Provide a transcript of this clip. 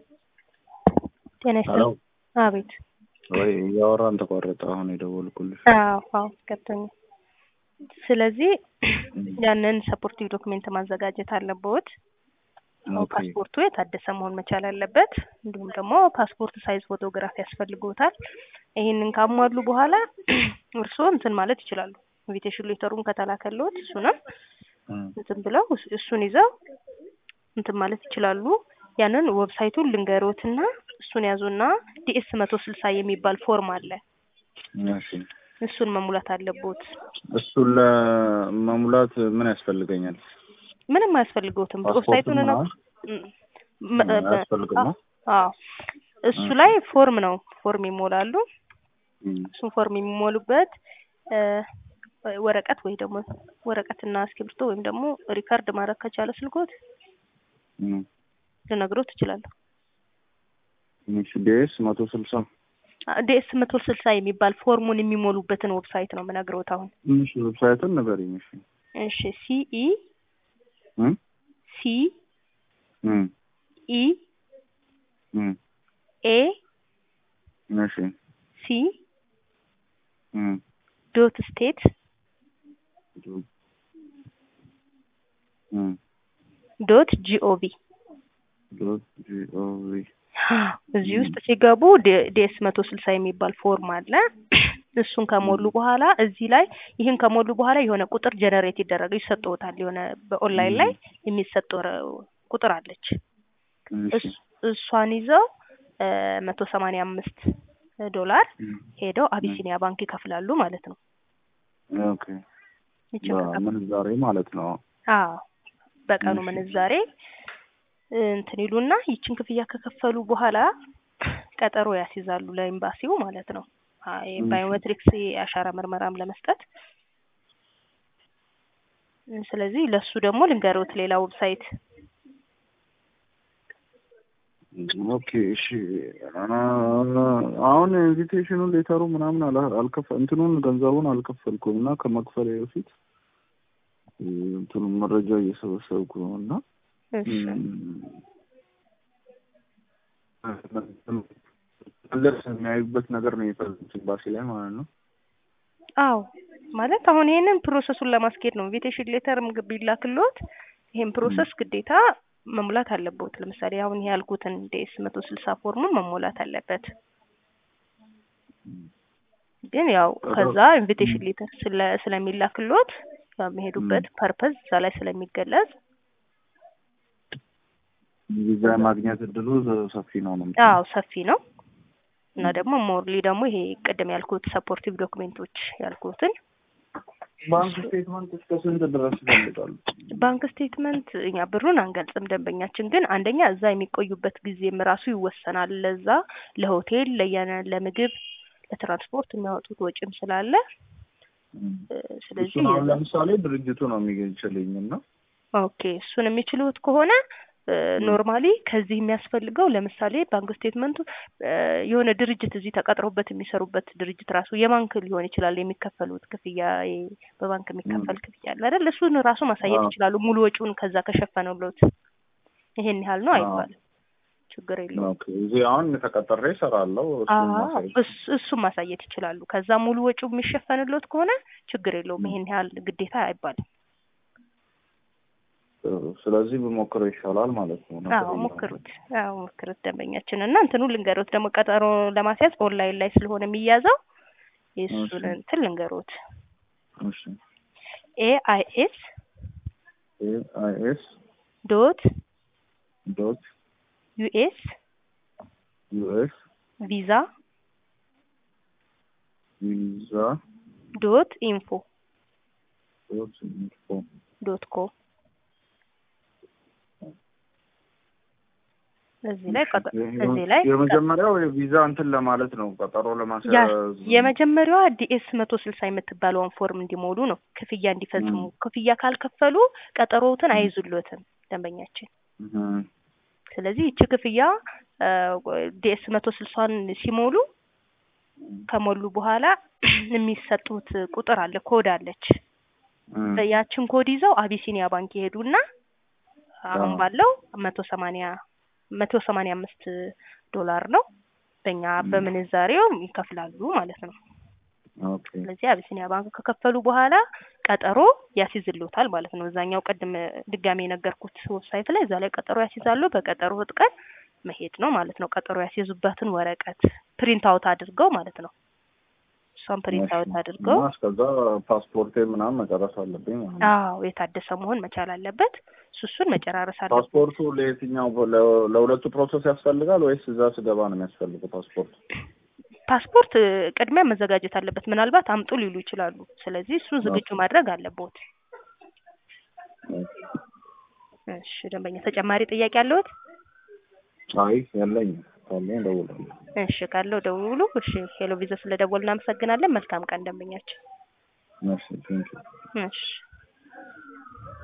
ጤና ይስጥልኝ። አቤት። ወይ እያወራን ተቋረጠ። አሁን የደወልኩልሽ አዎ አዎ ገብቶኛል። ስለዚህ ያንን ሰፖርቲቭ ዶክሜንት ማዘጋጀት አለብዎት። ኦኬ ፓስፖርቱ የታደሰ መሆን መቻል አለበት። እንዲሁም ደግሞ ፓስፖርት ሳይዝ ፎቶግራፍ ያስፈልግዎታል። ይህንን ካሟሉ በኋላ እርስዎ እንትን ማለት ይችላሉ። ኢንቪቴሽን ሌተሩን ከተላከልዎት እሱንም እም፣ እንትን ብለው እስ- እሱን ይዘው እንትን ማለት ይችላሉ። ያንን ዌብሳይቱን ልንገሮትና እሱን ያዙና ዲኤስ መቶ ስልሳ የሚባል ፎርም አለ። እሺ እሱን መሙላት አለቦት። እሱን ለመሙላት ምን ያስፈልገኛል? ምንም አያስፈልገውትም። ፓስፖርት ዌብሳይቱን ነው ምናምን? ም- እ፣ አያስፈልግም ነው? አዎ እሱ ላይ ፎርም ነው ፎርም ይሞላሉ። እም፣ እሱን ፎርም የሚሞሉበት እ፣ ወረቀት ወይ ደግሞ ወረቀትና እስክሪብቶ ወይም ደግሞ ሪከርድ ማድረግ ከቻለ ስልኮት እም። ልነግሮት እችላለሁ። እሺ ዲኤስ መቶ ስልሳ ዲኤስ መቶ ስልሳ የሚባል ፎርሙን የሚሞሉበትን ዌብሳይት ነው የምነግሮት አሁን። እሺ ዌብሳይቱን ንገሪኝ። እሺ እሺ ሲኢ እም፣ ሲ እም፣ ኢ እም፣ ኤ እሺ ሲ እም፣ ዶት ስቴት እም፣ ዶት ጂኦቪ ዶት ጂኦቪ እዚህ ውስጥ ሲገቡ ዲኤስ መቶ ስልሳ የሚባል ፎርም አለ። እሱን ከሞሉ በኋላ እዚህ ላይ ይህን ከሞሉ በኋላ የሆነ ቁጥር ጀነሬት ይደረገ ይሰጠውታል። የሆነ በኦንላይን ላይ የሚሰጥ ወረ- ቁጥር አለች። እሺ እስ- እሷን ይዘው መቶ ሰማንያ አምስት ዶላር እም፣ ሄደው አቢሲኒያ ባንክ ይከፍላሉ ማለት ነው። ኦኬ ይችን ከከፈሉ ምንዛሬ ማለት ነው። አዎ በቀኑ እሺ። ምንዛሬ እንትን ይሉና ይችን ክፍያ ከከፈሉ በኋላ ቀጠሮ ያስይዛሉ ለኤምባሲው ማለት ነው። አይ ባዮሜትሪክስ የአሻራ ምርመራም ለመስጠት ስለዚህ ለሱ ደግሞ ልንገሮት ሌላ ዌብሳይት ኦኬ እሺ። አሁን ኢንቪቴሽኑን ሌተሩ ምናምን አላ- አልከፈ እንትኑን ገንዘቡን አልከፈልኩም እና ከመክፈል በፊት እንትኑን መረጃ እየሰበሰብኩ ነው እና እሺ መለስ የሚያዩበት ነገር ነው የፈለጉት ኤምባሲ ላይ ማለት ነው። አዎ ማለት አሁን ይሄንን ፕሮሰሱን ለማስኬድ ነው። ኢንቪቴሽን ሌተርም ቢላክልዎት ይሄን ፕሮሰስ ግዴታ መሙላት አለበት። ለምሳሌ አሁን ይሄ ያልኩትን ዴስ መቶ ስልሳ ፎርሙን መሞላት አለበት። ግን ያው ከዛ ኢንቪቴሽን ሌተር ስለ ስለሚላክልዎት የሚሄዱበት ፐርፐዝ እዛ ላይ ስለሚገለጽ ቪዛ ማግኘት እድሉ ሰፊ ነው ነው አዎ ሰፊ ነው እና ደግሞ ሞርሊ ደግሞ ይሄ ቅድም ያልኩት ሰፖርቲቭ ዶክሜንቶች ያልኩትን ባንክ ስቴትመንት እስከ ስንት ድረስ ይፈልጋሉ? ባንክ ስቴትመንት እኛ ብሩን አንገልጽም። ደንበኛችን ግን አንደኛ እዛ የሚቆዩበት ጊዜም ራሱ ይወሰናል። ለዛ ለሆቴል፣ ለየነ ለምግብ፣ ለትራንስፖርት የሚያወጡት ወጪም ስላለ እ፣ ስለዚህ እሱን አሁን የዛ- ለምሳሌ ድርጅቱ ነው የሚችልኝ እና ኦኬ እሱን የሚችሉት ከሆነ ኖርማሊ ከዚህ የሚያስፈልገው ለምሳሌ ባንክ ስቴትመንቱ እ፣ የሆነ ድርጅት እዚህ ተቀጥረውበት የሚሰሩበት ድርጅት ራሱ የባንክ ሊሆን ይችላል የሚከፈሉት ክፍያ ይ- በባንክ የሚከፈል ክፍያ አለ አይደል? እሱን ራሱ ማሳየት አዎ። ይችላሉ። ሙሉ ወጪውን ከዛ ከሸፈነውሎት ይሄን ያህል ነው አዎ። አይባልም። ችግር የለውም። ኦኬ እዚህ አሁን ተቀጥሬ እሰራለሁ። እሱን አዎ ማሳየት እስ- እሱን ማሳየት ይችላሉ። ከዛ ሙሉ ወጪው የሚሸፈንሎት ከሆነ ችግር የለውም። ይሄን ያህል ግዴታ አይባልም። ጥሩ። ስለዚህ ብሞክረው ይሻላል ማለት ነው። አዎ ሞክሩት። አዎ ሞክሩት ደንበኛችን እና እንትኑ ልንገሮት ደግሞ ቀጠሮ ለማስያዝ ኦንላይን ላይ ስለሆነ የሚያዘው የእሱን እሺ። እንትን ልንገሮት እሺ ኤ አይ ኤስ ኤ አይ ኤስ ዶት ዶት ዩኤስ ዩ ኤስ ቪዛ ቪዛ ዶት ኢንፎ ዶት ኢንፎ ዶት ኮም እዚህ ላይ ቀጠ እዚህ ላይ የመጀመሪያው የቪዛ እንትን ለማለት ነው፣ ቀጠሮ ያ ለማስያዝ የመጀመሪያዋ ዲኤስ መቶ ስልሳ የምትባለውን ፎርም እንዲሞሉ ነው። ክፍያ እንዲፈጽሙ ም። ክፍያ ካልከፈሉ ቀጠሮውትን አይዙሎትም ደንበኛችን። እህ፣ ስለዚህ ይቺ ክፍያ ዲኤስ መቶ ስልሳን ሲሞሉ ከሞሉ በኋላ የሚሰጡት ቁጥር አለ፣ ኮድ አለች። እህ፣ ያችን ኮድ ይዘው አቢሲኒያ ባንክ ይሄዱና አሁን አዎ። ባለው መቶ ሰማንያ መቶ ሰማንያ አምስት ዶላር ነው። በእኛ በምንዛሬው ይከፍላሉ ማለት ነው። ኦኬ ስለዚህ አቢሲኒያ ባንክ ከከፈሉ በኋላ ቀጠሮ ያስይዝልዎታል ማለት ነው። እዛኛው ቅድም ድጋሜ የነገርኩት ዌብሳይት ላይ እዛ ላይ ቀጠሮ ያስይዛሉ። በቀጠሮ ቀን መሄድ ነው ማለት ነው። ቀጠሮ ያስይዙበትን ወረቀት ፕሪንት አውት አድርገው ማለት ነው። እሷን ፕሪንት አውት አድርገው እና እስከዛ ፓስፖርቴ ምናምን መጨረስ አለብኝ ማለት ነው። አዎ የታደሰ መሆን መቻል አለበት። እሱ እሱን መጨራረስ አለበት። ፓስፖርቱ ለየትኛው ለ- ለሁለቱ ፕሮሰስ ያስፈልጋል ወይስ እዛ ስገባ ነው የሚያስፈልገው ፓስፖርት? ፓስፖርት እ፣ ቅድሚያ መዘጋጀት አለበት። ምናልባት አምጡ ሊሉ ይችላሉ። ስለዚህ እሱን ዝግጁ ማድረግ አለቦት። እሺ ደንበኛ ተጨማሪ ጥያቄ አለዎት? አይ የለኝም። ካለኝ እደውላለሁ። እሺ ካለው ደውሉ። እሺ ሄሎ ቪዛ ስለደወሉ እናመሰግናለን። መልካም ቀን ደንበኛችን። እሺ ቴንኪው። እሺ